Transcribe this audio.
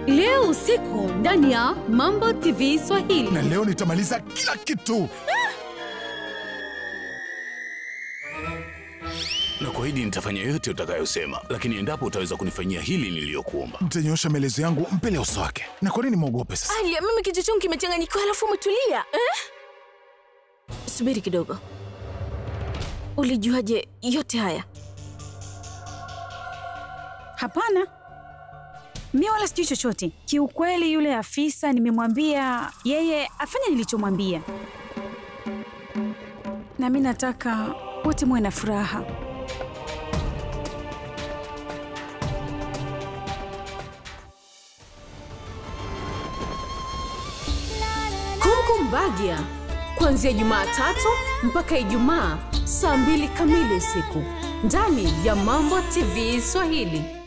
leo usiku ndani ya Mambo TV Swahili. na leo nitamaliza kila kitu. na kuahidi nitafanya yote utakayosema, lakini endapo utaweza kunifanyia hili niliyokuomba. Mtanyosha maelezo yangu mbele ya uso wake. Na kwa nini mwogope sasa? Alia, mimi kichwa changu kimechanganyikiwa, alafu umetulia eh? Subiri kidogo, ulijuaje yote haya? Hapana, mi wala sijui chochote kiukweli. Yule afisa nimemwambia yeye afanye nilichomwambia, na mi nataka wote muwe na furaha. Kumkumbagia kuanzia Jumatatu mpaka Ijumaa saa mbili kamili usiku ndani ya Mambo TV Swahili.